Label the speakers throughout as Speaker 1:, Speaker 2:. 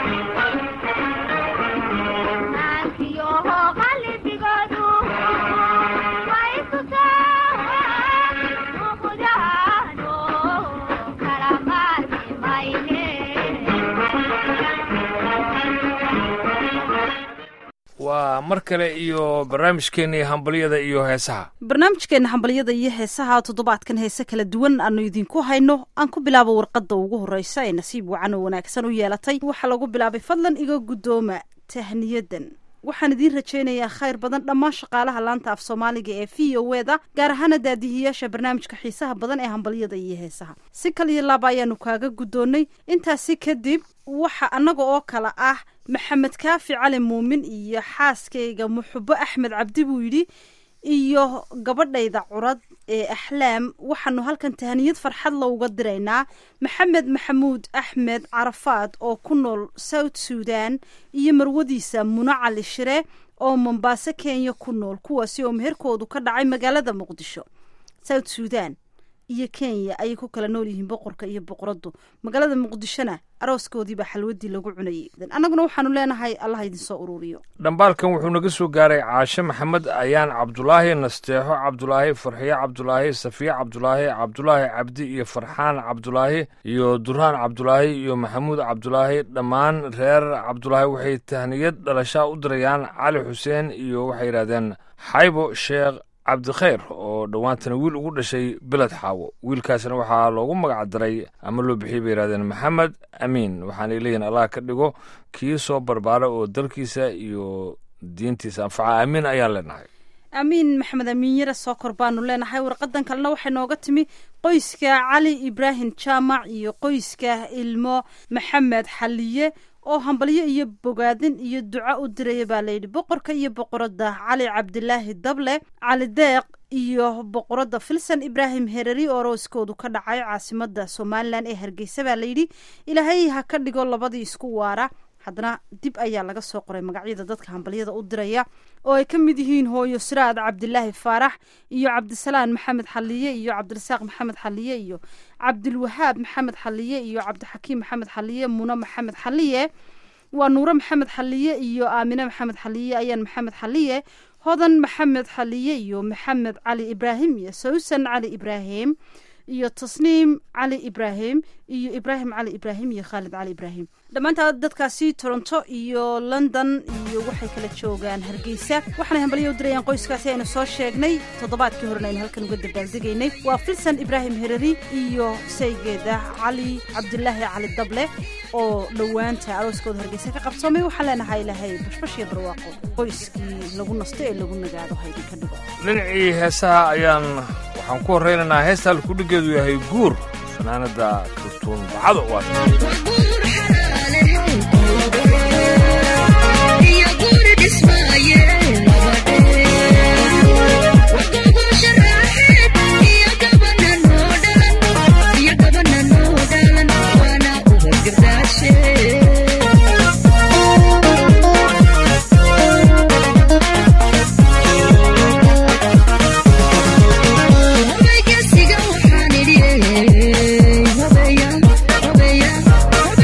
Speaker 1: waa mar kale iyo barnaamijkeennii hambalyada iyo heesaha
Speaker 2: barnaamijkeena hambalyada iyo heesaha toddobaadkan heese kala duwan aanu idinku hayno aan ku bilaabo warqadda ugu horreysa ee nasiib wacan oo wanaagsan u yeelatay waxaa lagu bilaabay fadlan iga guddooma tahniyadan waxaan idiin rajaynayaa khayr badan dhammaan shaqaalaha laanta af soomaaliga ee v o eda gaar ahaana daadihiyaasha barnaamijka xiisaha badan ee hambalyada iyo heesaha si kal iyo laaba ayaanu kaaga guddoonnay intaasi kadib waxa annaga oo kale ah maxamed kaafi cali muumin iyo xaaskayga muxubo axmed cabdi buu yidhi iyo gabadhayda curad ee axlaam waxaanu halkan tahaniyad farxad lowga diraynaa maxamed maxamuud axmed carafaad oo ku nool south sudan iyo marwadiisa muno cali shire oo mombaaso kenya ku nool kuwaasi oo meherkoodu ka dhacay magaalada muqdisho south sudan iyo kenya ayay ku kala nool yihiin boqorka iyo boqoraddu magaalada muqdishona arooskoodiibaa xalwadii lagu cunayay annaguna waxaanu leenahay allah idinsoo ururiyo
Speaker 1: dhambaalkan wuxuu naga soo gaaray caashe maxamed ayaan cabdulaahi nasteexo cabdulaahi farxiye cabdulaahi safiye cabdulaahi cabdulaahi cabdi iyo farxaan cabdulaahi iyo duraan cabdulaahi iyo maxamuud cabdulaahi dhammaan reer cabdulaahi waxay tahniyad dhalashaa u dirayaan cali xuseen iyo waxay yidhahdeen xaybo sheekh cabdikhayr oo dhowaantana wiil ugu dhashay beled xaawo wiilkaasna waxaa loogu magac daray ama loo bixiyey bay yidhahdeen maxamed amiin waxaanay leeyihin allah ka dhigo kii soo barbaara oo dalkiisa iyo diintiisa anfaca amiin ayaan leenahay
Speaker 2: amiin maxamed amiin yare soo kor baanu leenahay warqadan kalena waxay nooga timi qoyska cali ibraahim jaamac iyo qoyska ilmo maxamed xaliye oo hambalyo iyo bogaadin iyo duco u diraya baa layidhi boqorka iyo boqoradda cali cabdilaahi dable cali deeq iyo boqoradda filsan ibraahim hereri oo arooskoodu ka dhacay caasimada somalilan ee hargeysa baa layidhi ilaahay ha ka dhigo labadii isku waara haddana dib ayaa laga soo qoray magacyada dadka hambalyada u diraya oo ay ka mid yihiin hooyo siraad cabdilaahi faarax iyo cabdisalaan maxamed xaliye iyo cabdirasaaq maxamed xaliye iyo cabdilwahaab maxamed xaliye iyo cabdixakiim maxamed xaliye muno maxamed xaliye waa nuure maxamed xaliye iyo aamine maxamed xaliye ayaan maxamed xaliye hodan maxamed xaliye iyo maxamed cali ibraahim iyo sawsan cali ibraahim iyo tasniim cali ibraahim iyo ibraahim cali ibraahim iyo khaalid cali ibraahim dhammaantaa dadkaasi toronto iyo london iyo waxay kala joogaan hargeysa waxaanay hambalyo u dirayaan qoyskaasi aynu soo sheegnay toddobaadkii horena aynu halkan uga dabaaldegaynay waa filsan ibraahim hereri iyo saygeeda cali cabdilaahi cali dable oo dhowaanta arooskooda hargeysa ka qabsoomay waxaan leenahay ilaahay bashbash iyo barwaaqo qoyskii lagu nasto ee lagu nagaado ha idinka dhigo
Speaker 1: dhinacii heesaha ayaan waxaan ku horraynaynaa heesta halkudhigeedu yahay guur fanaanada kartuun bacado
Speaker 3: Hobeya, hobeya, hobeya,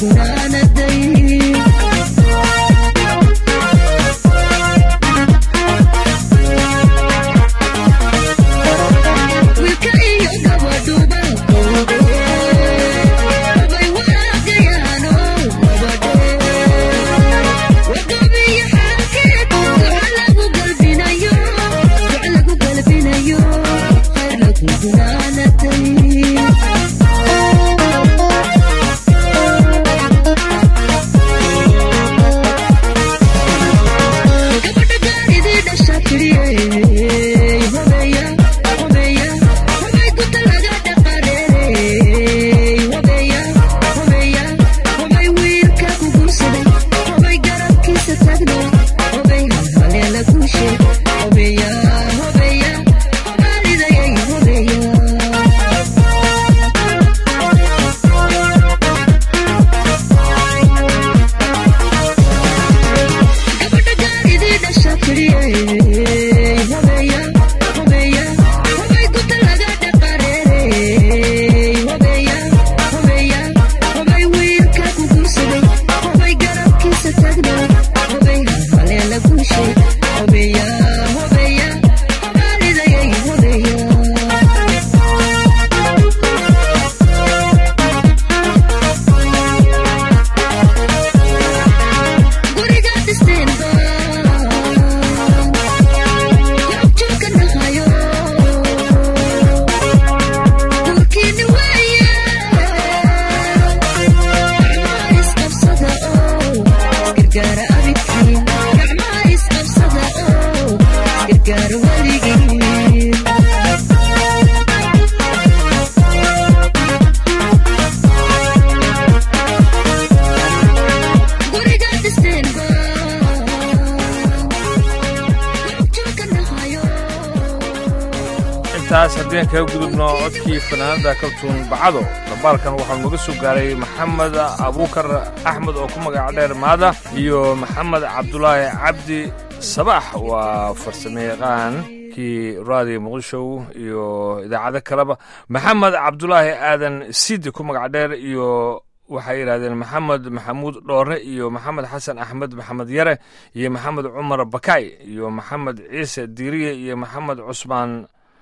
Speaker 1: taas haddeen kaga gudubno codkii fanaanada kaltuun bacado dabaalkan waxaa nooga soo gaaray maxamed abuukar axmed oo ku magac dheer maada iyo maxamed cabdulaahi cabdi sabaax waa farsamayaqaan kii raadiyo muqdisho iyo idaacado kaleba maxamed cabdulaahi aadan siidi ku magac dheer iyo waxay yidhahdeen maxamed maxamuud dhoore iyo maxamed xasan axmed maxamed yare iyo maxamed cumar bakay iyo maxamed ciise diiriye iyo maxamed cusmaan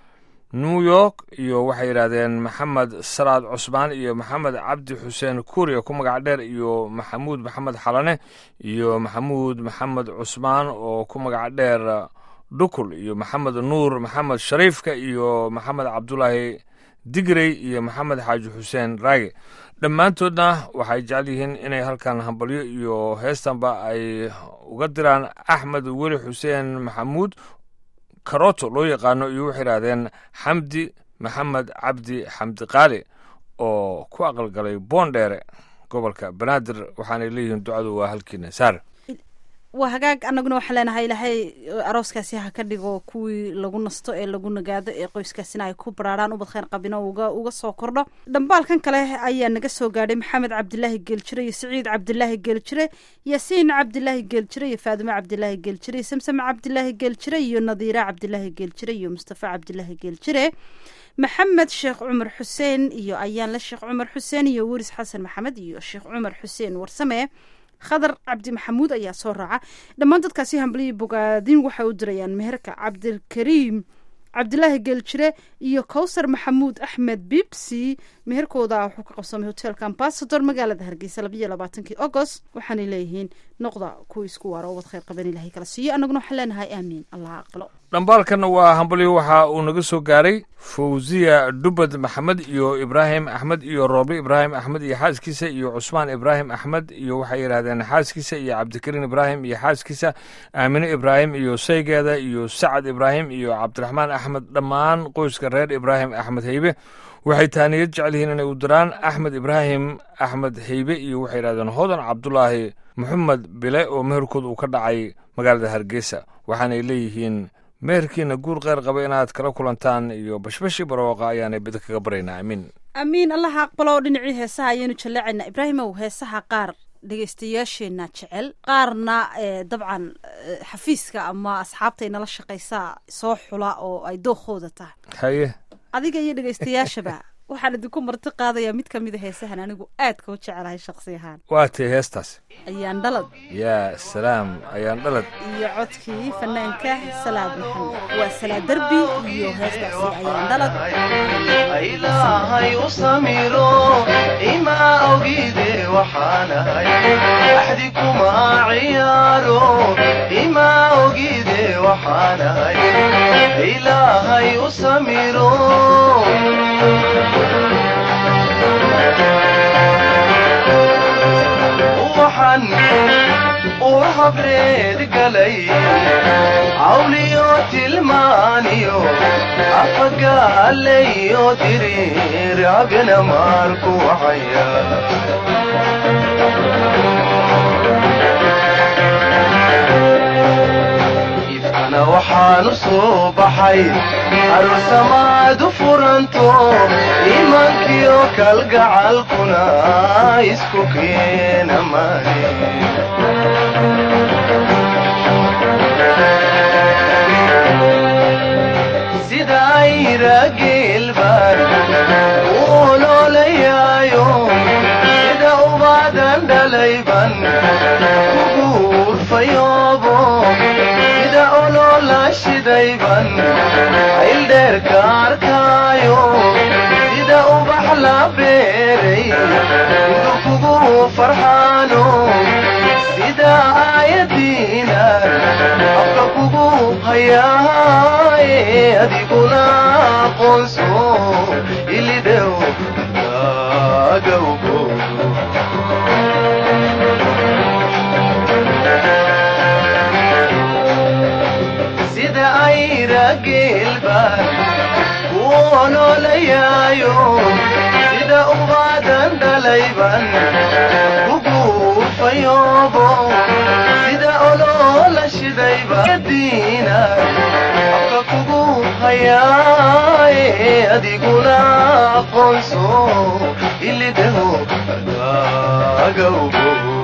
Speaker 1: new york iyo waxay yidhaahdeen maxamed salaad cusmaan iyo maxamed cabdi xuseen kuuriya ku magac dheer iyo maxamuud maxamed xalane iyo maxamuud maxamed cusmaan oo ku magac dheer dhukul iyo maxamed nuur maxamed shariifka iyo maxamed cabdulaahi digrey iyo maxamed xaaji xuseen raage dhammaantoodna waxay jecel yihiin inay halkan hambalyo iyo heestanba ay uga diraan axmed weli xuseen maxamuud karoto loo yaqaano iyo waxay idhahdeen xamdi maxamed cabdi xamdi qaali oo ku aqalgalay boondheere gobolka banaadir waxaanay leeyihiin ducadu waa halkiina saar
Speaker 2: waa hagaag annaguna waxaan leenahay ilaahay arooskaasi ha ka dhigo kuwii lagu nasto ee lagu nagaado ee qoyskaasina ay ku baraaraan ubad khayr qabino uga uga soo kordho dhambaalkan kale ayaa naga soo gaadhay maxamed cabdilaahi geeljire iyo siciid cabdilaahi geeljire yaasiin cabdilaahi geeljire iyo faadimo cabdilaahi geeljire iyo samsame cabdilaahi geeljire iyo nadiira cabdilaahi geeljire iyo mustafa cabdilaahi geeljire maxamed sheekh cumar xuseen iyo ayaanle sheekh cumar xuseen iyo weris xasan maxamed iyo sheekh cumar xuseen warsame khadar cabdi maxamuud ayaa soo raaca dhammaan dadkaasi hambaliyii bogaadin waxay u dirayaan meherka cabdilkariim cabdilaahi geeljire iyo kowsar maxamuud axmed bibsi meherkooda wuxuu ka qabsamay hotelka ambasador magaalada hargeysa labayo labaatankii agost waxaanay leeyihiin noqda kuwa isku waaro ubad khayr qaban ilahay kala siiyo annaguna waxaan leenahay aamiin allah aqbalo
Speaker 1: dhambaalkanna waa hambalyo waxa uu naga soo gaaray fawziya dhubad maxamed iyo ibraahim axmed iyo roobe ibraahim axmed iyo xaaskiisa iyo cusmaan ibraahim axmed iyo waxay yidhahdeen xaaskiisa iyo cabdikariin ibraahim iyo xaaskiisa aamine ibraahim iyo saygeeda iyo sacad ibraahim iyo cabdiraxmaan axmed dhammaan qoyska reer ibraahim axmed heybe waxay taaniyad jecel yihiin inay u diraan axmed ibraahim axmed heybe iyo waxay yidhahdeen hodan cabdulaahi maxamed bile oo meherkood uu ka dhacay magaalada hargeysa waxaanay leeyihiin meherkiina guur kheyr qaba inaad kala kulantaan iyo bashbashi barooqa ayaanay bida kaga baraynaa amiin
Speaker 2: amiin allaha aqbalo dhinacii heesaha ayaynu jaleecaynaa ibraahimow heesaha qaar dhegeystayaasheenna jecel qaarna dabcan xafiiska ama asxaabta ay nala shaqaysaa soo xula oo ay dookooda tahay
Speaker 1: haye
Speaker 2: adiga iyo dhegeystayaashaba waxaan idinku marti qaadayaa mid ka mid a heesahan anigu aadka u jecelahay shaksi ahaan
Speaker 1: waa tay heestaasi
Speaker 2: ayaan dhalad
Speaker 1: yaa salaam ayaan dhalad
Speaker 2: iyo codkii fanaanka salaad maxamed waa salaad derbi iyo heestaasi ayaan dhalad
Speaker 3: ilaahay u samiro imaa ogide waxaanahay axdi kuma ciyaaro imaa ogide waxaanahay ilaahay u samiro waxaan uu habreed galay cawliyo tilmaaniyo afagaalayo diriir abina maarku wacaya ifkana waxaanu soo baxay aroosamaad u furanto iimaankiyo kalgacalkuna isku keena mane sida ayrageelbaan u oloolayaayo sida ubaadan dhalayban kuguurfayoobo sida oloola shidayban ayldheerka arkaayo sida ubax la beeray intu kugu farxaano sida aayadiina afka kugu hayaaye adiguna aqoonso ilidhow gaagawgo sida ayrageelbaan ku oloolayaayo sida ubaadan dhalayban kuguufayoobo sida oloola shidayba diina afka kugu hayaaye adiguna aqoonso ilidhaho gaagawgo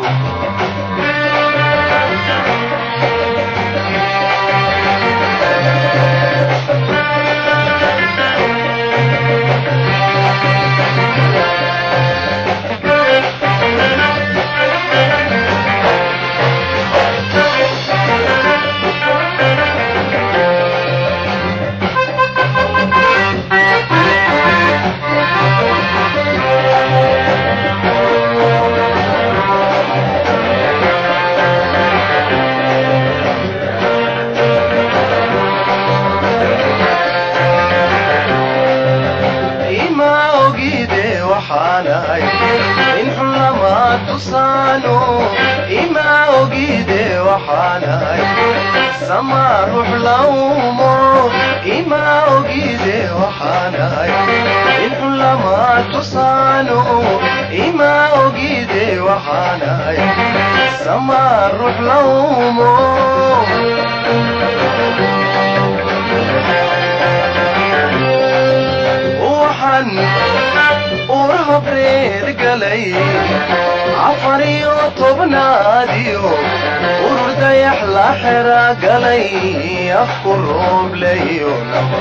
Speaker 3: ima ogide waxaanahay in xun lama tusaano ima ogide waxaanahay sama ruux lawmo ima ogide waxaanahay in xun lama tusaano ima ogide waxaanahay sama ruux lawmo waxaan uur habreed galay afar iyo tobnaadiyo urur dayax la xera galay afku roobleyo naba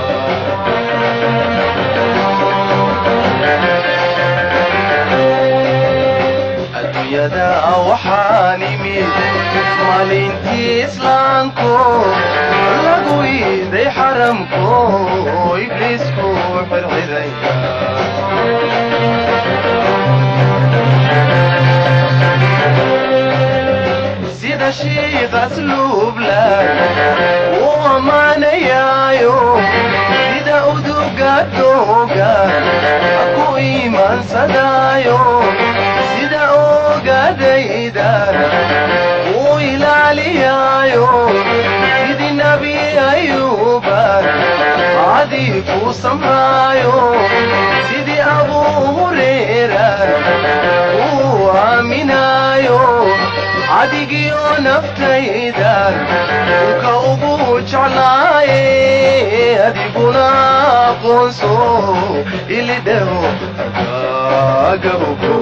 Speaker 3: adduunyada waxaan imid maalintii islaamku lagu iiday xaramku ibliisku xirxiraya sida shiiqas luubla uu ammaanayaayo sida uduga dooga ku iimaansadaayo sida ogadayda uu ilaaliyaayo sidii nabi ayuuba cadii ku samraayo sidii abuu hureera uu aaminaayo cadigiyo naftayda ka ugu jeclaaye adiguna aqoonso ilidhaho agawgo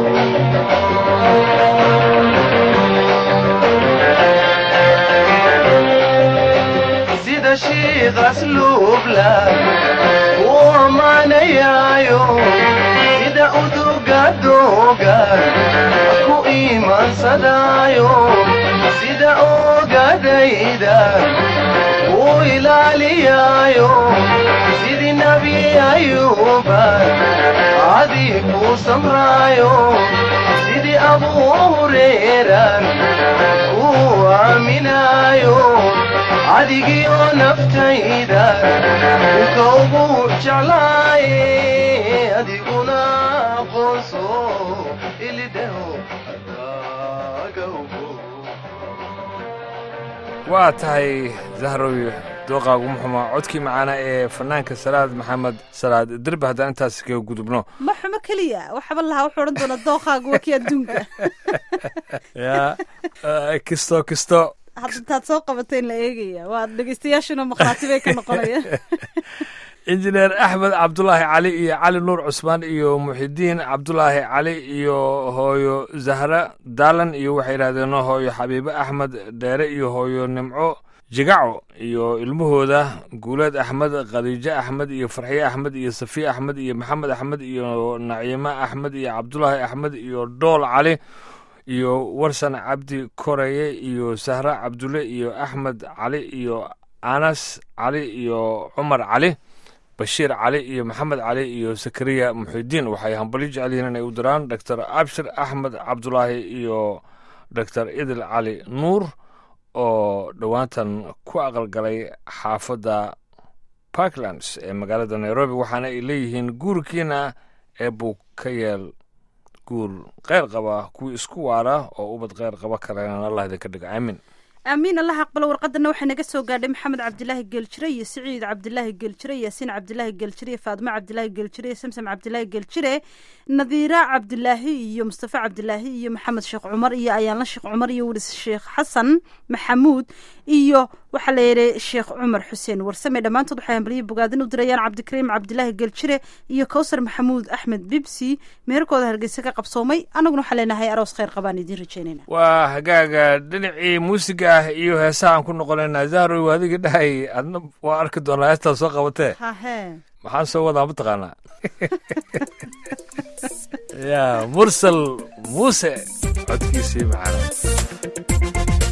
Speaker 3: sida shiiqas luubla uu ammaanayaayo uduga dooga ku iimaansadaayo sida ogadayda uu ilaaliyaayo sidii nebi ayuuba cadii kuu samraayo sidii abuu hureeran kuu aaminaayo cadigiyo naftayda uka ugu jeclaaye adiguna aqoonso ilidhaho adaaga ugo
Speaker 1: waa tahay zahrow dooqaagu muxuma codkii macaana ee fanaanka salaad maxamed salaad derbi haddaan intaas kaga gudubno
Speaker 2: ma xumo keliya waxba lahaa wuxuu odhan doonaa dookhaagu waa kii adduunka
Speaker 1: ya kisto kisto
Speaker 2: hadda intaad soo qabatay in la eegaya waa dhegeystayaashuna makhaati bay ka noqonayaan
Speaker 1: injineer axmed cabdulaahi cali iyo cali nuur cusmaan iyo muxidiin cabdulaahi cali iyo hooyo zahra daalan iyo waxay yidhahdeen hooyo xabiibe axmed dheere iyo hooyo nimco jigaco iyo ilmahooda guuleed axmed khadiijo axmed iyo farxiye axmed iyo safiye axmed iyo maxamed axmed iyo naciime axmed iyo cabdulaahi axmed iyo dhool cali iyo warsan cabdi koreye iyo sahra cabdulle iyo axmed cali iyo anas cali iyo cumar cali bashiir cali iyo maxamed cali iyo sakariya muxidiin waxay hambalyo jecel yihiin inay u diraan doctor abshir axmed cabdulaahi iyo doctor idil cali nuur oo dhowaantan ku aqalgalay xaafadda parklands ee magaalada nairobi waxaana ay leeyihiin guurkiina ee buu ka yeel guur kheyr qaba kuwii isku waara oo ubad kheyr qaba kalena allah idinka dhigo aamin
Speaker 2: aamiin allah aqbalo warqadana waxay naga soo gaadhay maxamed cabdilaahi geeljire iyo siciid cabdilaahi geeljire yaasiin cabdilaahi geeljire iyo faadimo cabdilaahi geeljire iyo samsam cabdilaahi geeljire nadiira cabdilaahi iyo mustafa cabdilaahi iyo maxamed sheekh cumar iyo ayaanla sheekh cumar iyo wilis sheekh xasan maxamuud iyo waxaa la yidhi sheekh cumar xuseen warsame dhammaantood waxay hambalyo bogaadin u dirayaan cabdikariim cabdilaahi geeljire iyo kowsar maxamuud axmed bibsi meherkooda hargeysa ka qabsoomay annaguna waxaa leenahay aroos kheyr qabaan idiin rajeynayna
Speaker 1: waa hagaaga dhinacii muusiga ah iyo heesaha aan ku noqonaynaa zahrow adiga dhahay adna waa arki doonaa heestaa soo qabatee
Speaker 2: hahe
Speaker 1: maxaan soo wadaa mataqaanaa ya mursal muuse codkiisii macana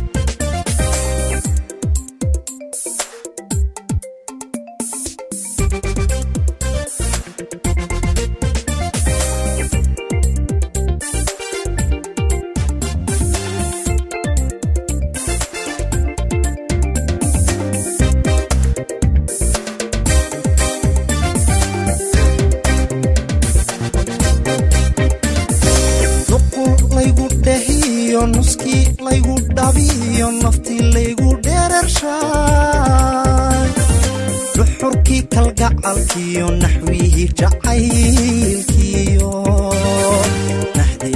Speaker 4: nuqul laygu dhahiyo nuskii laygu dhabiyo naftii laygu dheerarshaay dhuxurkii kalgacalkiyo naxwihii jacaylkiyo naxdii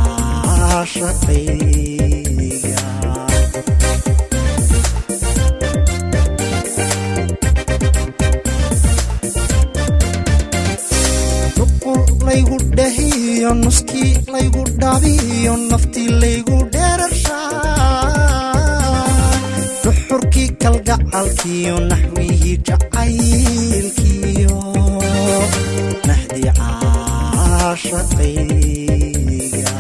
Speaker 4: caashaqayga nuqul laygu dhahiyo nuskii laygu dhabiyo naftii laygu dheerarshaay dhuxurkii kalgacalkiyo naxwihii jacaylkiyo naxdii caashaqayga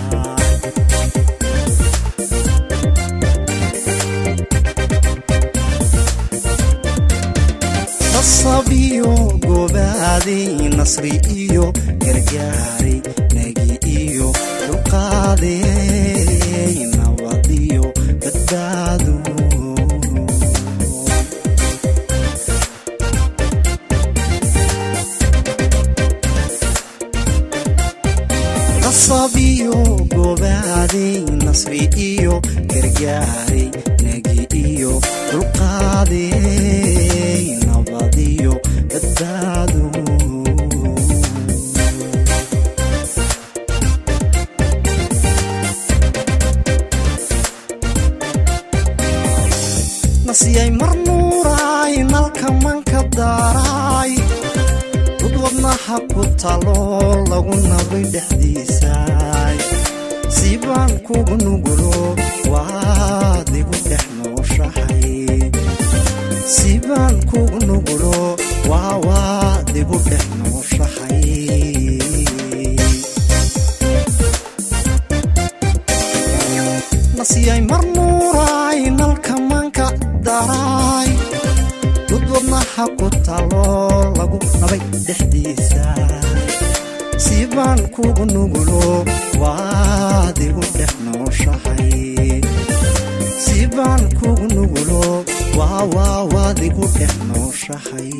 Speaker 4: nasabiyo gobaaday nasri iyo gargaaray nagi iyo dulqaaday nabadiyo badbaado nasabiyo gobaaday nasri iyo gargaaray nagi iyo dulqaaday nabadiyo badbaado nasiyay mar nuuraay nalka manka daaraay dud wadnaha ku talo lagu nabay dhexdiisaay siibaan kugu nugulo waad igu dhex nooshahay siibaan kugu nugulo waa waad igu dhex nooshahay nasiyay mar nuuraay nalka manka daraay dud wadnaha ku talo lagu nabay dhexdiisa sii baan kugu nugulo waad igu dhex nooshahay sii baan kugu nugulo waa waa waad igu dhex nooshahay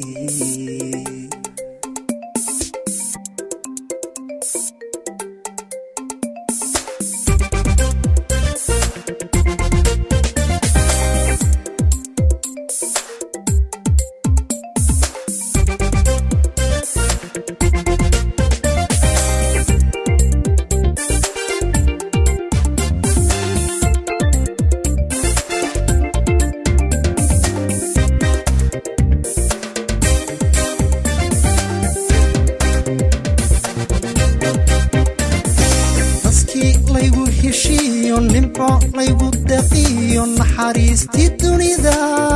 Speaker 4: naskii laygu heshiiyo nimco laygu daqiyo naxariistii dunida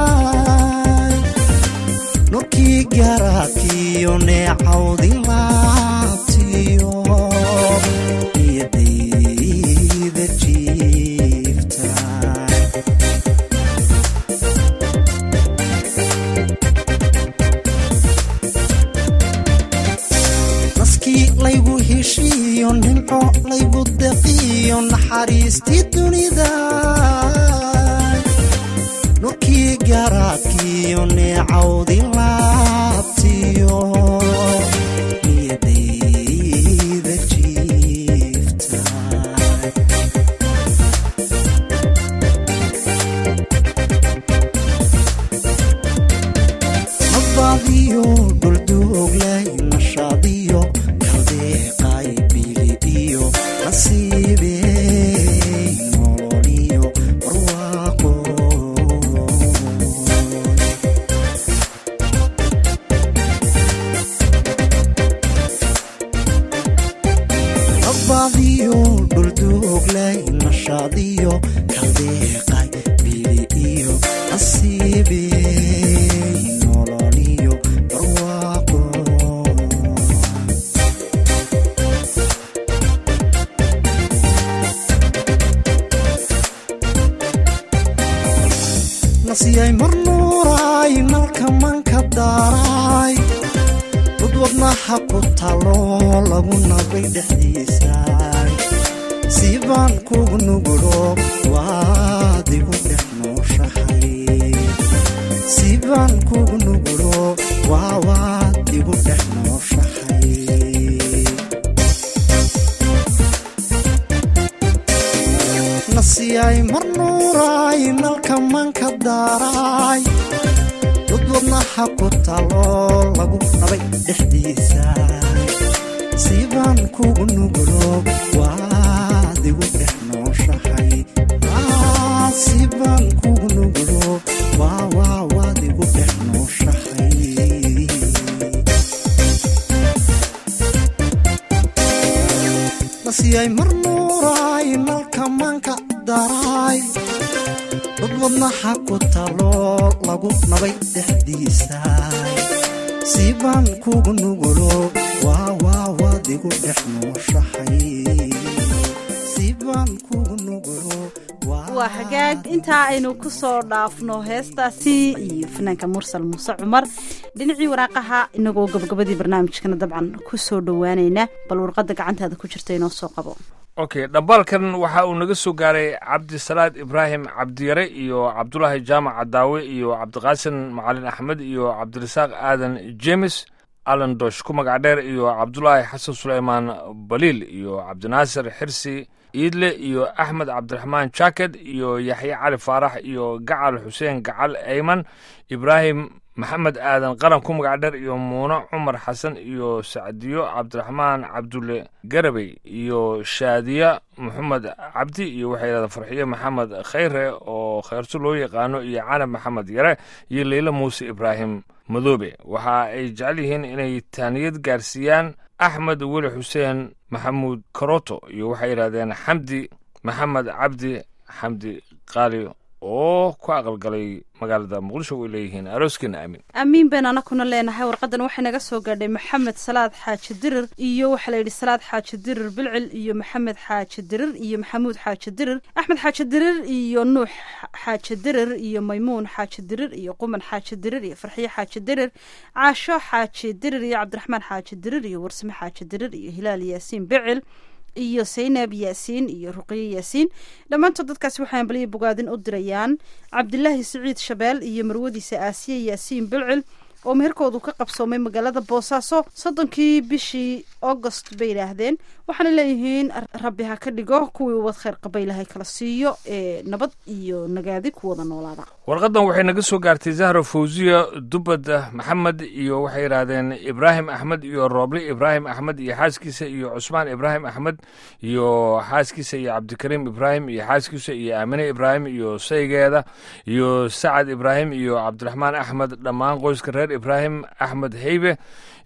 Speaker 4: nurkii garaadkiyo neecawdi laabtiyo niyadayda jiifta naskii laygu heshiiyo nimco laygu daqiyo naxariistii dunida nurkii garaadkiyo neecawdi laabtiyo niyadayda jiifta nabadiyo dhuldooglay nashaadiyo kaldeeqay bili iyo nasiibey nololiyo barwaaqo nabadiyo dhuldooglay nashaadiyo kaldeeqay bili iyo nasiibey nololiyo barwaaqo nasiyay mar nuuraay nalka manka daaraay dud wadnaha ku talo lagu nabay dhexdiisaay sii baan kugu nugulo waad igu dhex nooshahay sii baan kugu nugulo waa waad igu dhex nooshahay nasiyay mar nuuraay nalka manka daaraay dud wadnaha ku talo lagu nabay dhexdiisa sii baan kugu nugulo waad igu dhex nooshahay Ah, sii baan kugu nugulo waa waa waad igu dhex nooshahay nasiyay mar nuuraay nalka manka daraay dad wadnaha ku talo lagu nabay dhexdiisa sii baan kugu nugulo waa waa waad igu dhex nooshahay sii baan kugu nugulo
Speaker 2: waa hagaag intaa aynu ku soo dhaafno heestaasi iyo fanaanka mursal muuse cumar dhinacii waraaqaha inagoo gabagabadii barnaamijkana dabcan ku soo dhowaanayna bal warqadda gacantaada ku jirta inoo soo qabo
Speaker 1: okay dhambaalkan waxa uu naga soo gaaray cabdisalaad ibraahim cabdiyare iyo cabdulaahi jaamac cadaawe iyo cabdiqaasin macalin axmed iyo cabdirasaaq aadan jemes alan dosh ku magac dheer iyo cabdulaahi xasan suleymaan baliil iyo cabdinaasir xirsi iidle iyo axmed cabdiraxmaan jaaked iyo yaxye cali faarax iyo gacal xuseen gacal eyman ibraahim maxamed aadan qaran ku magac dheer iyo muune cumar xasan iyo sacdiyo cabdiraxmaan cabdulle garabey iyo shaadiya maxamed cabdi iyo waxay yidhahdeen farxiyo maxamed khayre oo khayrto loo yaqaano iyo canab maxamed yare iyo leyla muuse ibraahim madoobe waxa ay jecel yihiin inay taaniyad gaarsiiyaan axmed weli xuseen maxamuud karoto iyo waxay yidhahdeen xamdi maxamed cabdi xamdi qaali oo ku aqalgalay magaalada muqdisho way leeyihiin arooskeena aamin
Speaker 2: amiin been anakuna leenahay warqadan waxay naga soo gaadhay maxamed salaad xaaji dirir iyo waxaa la yidhi salaad xaaji dirir bilcil iyo maxamed xaaji dirir iyo maxamuud xaaji dirir axmed xaaji dirir iyo nuux xaaji dirir iyo maymuun xaaji dirir iyo quman xaaji dirir iyo farxiye xaaji dirir caasho xaaji dirir iyo cabdiraxmaan xaaji dirir iyo warsame xaaji dirir iyo hilaal yaasiin bicil iyo saynab yaasiin iyo ruqiye yaasiin dhammaantood dadkaasi waxay ambaliya bogaadin u dirayaan cabdilaahi siciid shabeel iyo marwadiisa aasiye yaasiin bilcil oo meherkoodu ka qabsoomay magaalada boosaaso soddonkii bishii augost bay yidhaahdeen waxaana leeyihiin rabbi ha ka dhigo kuwii ubad kheyr qaba ilahay kala siiyo ee nabad iyo nagaadi ku wada noolaada
Speaker 1: warqadan waxay naga soo gaartay zahro fawziya dubad maxamed iyo waxay yidhaahdeen ibraahim axmed iyo rooble ibraahim axmed iyo xaaskiisa iyo cusmaan ibraahim axmed iyo xaaskiisa iyo cabdikariim ibraahim iyo xaaskiisa iyo aamine ibraahim iyo saygeeda iyo sacad ibraahim iyo cabdiraxmaan axmed dhammaan qoyska reer ibraahim axmed heybe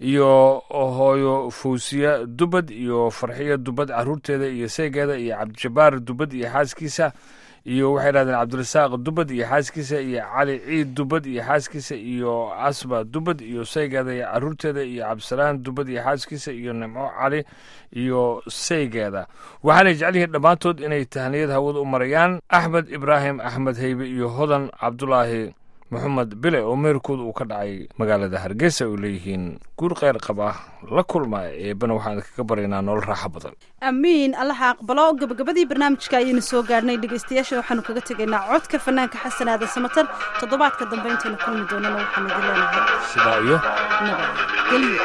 Speaker 1: iyo hooyo fawsiya dubad iyo farxiya dubad caruurteeda iyo saygeeda iyo cabdijabaar dubad iyo xaaskiisa iyo waxay dhahdeen cabdirasaaq dubad iyo xaaskiisa iyo cali ciid dubad iyo xaaskiisa iyo asba dubad iyo saygeeda iyo caruurteeda iyo cabdisalaan dubad iyo xaaskiisa iyo nimco cali iyo saygeeda waxaanay jecel yihiin dhammaantood inay tahniyad hawada u marayaan axmed ibraahim axmed heybe iyo hodan cabdulaahi maxamed bile oo meerkooda uu ka dhacay magaalada hargeysa ay leeyihiin guur kheyr qaba la kulma eebana waxaan kaga baryaynaa nolol raaxo badan
Speaker 2: amiin allaha aqbalo gabagabadii barnaamijka ayaynu soo gaarhnay dhegeystayaasha waxaanu kaga tegaynaa codka fanaanka xasan aadan samatar toddobaadka dambe intaynu kulmi doonana waxaanu idin leenahay
Speaker 1: sidaa iyo
Speaker 2: nabadgelyo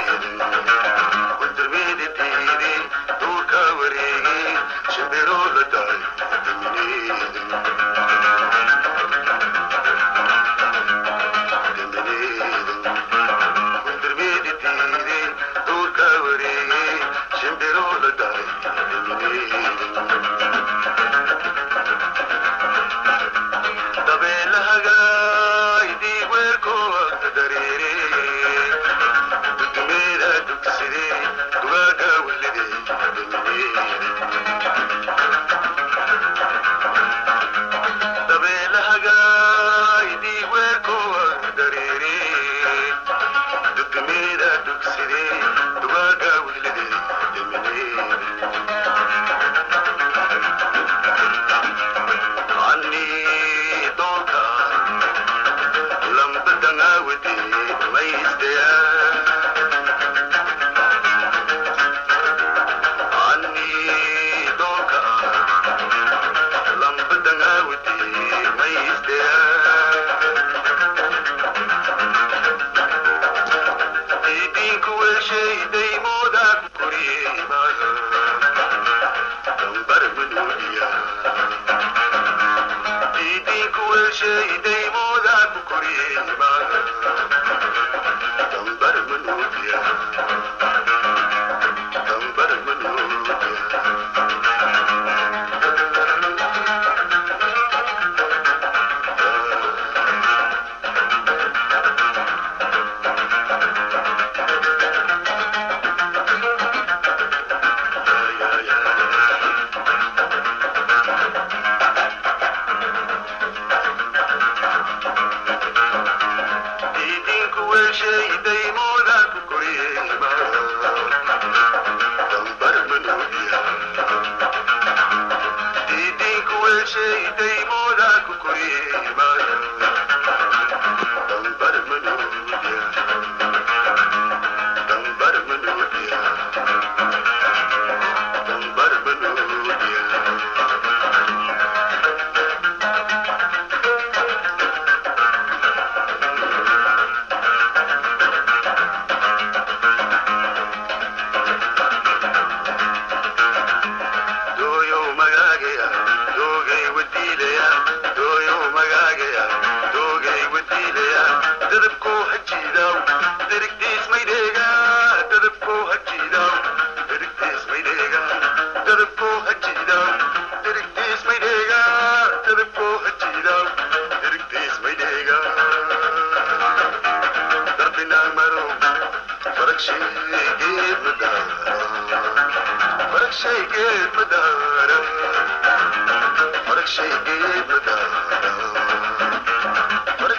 Speaker 3: Fark şey gel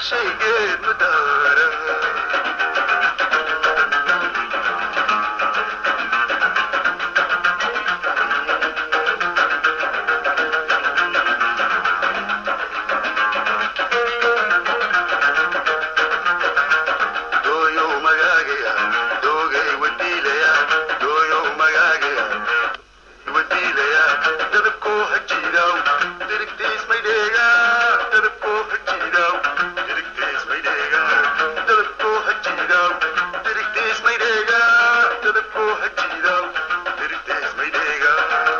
Speaker 3: shaygeed madaara dooyow magaagaya doogay wadiilaya dooyow magaagaya wadiilaya dadabkoo hajiidaw dirigtiis maydheega dadabkoo hajiidaw dirigtiis maydheega dadabkoo hajiidaw dirigtiis maydheega dadabkoo hajiidaw dirigtiis maydheega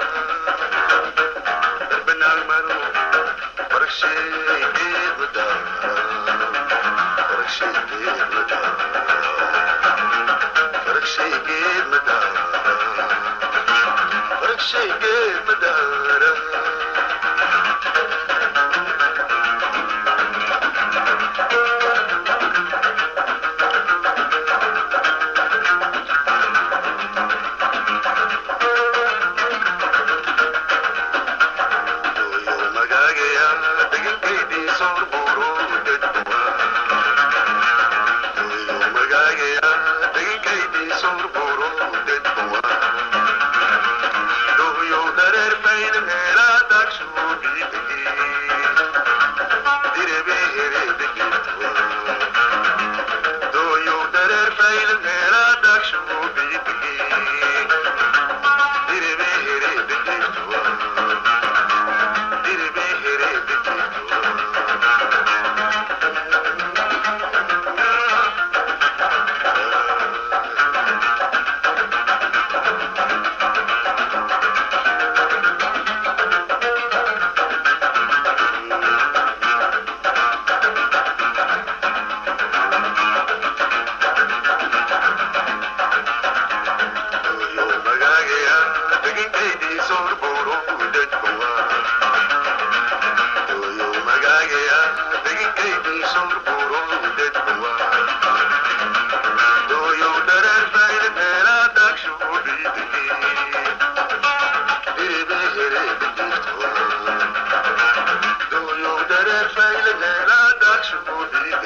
Speaker 3: darbanaal maro barasheegeed madaara barasheegeed madaara barasheegeed madaara barasheegeed madaara dooyo magaagaya degankaydii soor buuro dadkuwa dooyo magaagaya degankaydii soor buuro dadkuwa dooyo dareer bayna meelaa daagsuu biitagi direbe hereedegirtuwa dooyo dareer bayna meelaa daagsuu biitagi direbe hereedegirtuwa direbe hereedegirtuwa dooyo magaagaya degankaydii soor buuro dadkuwa dooyo magaagaya degankaydii soor buuro dadkuwa dooyo dareer bayna meelaa daagshugu dhiidigi direbe hereedegirtuwa dooyo dareer bayna meelaa daagshugu dhiidigi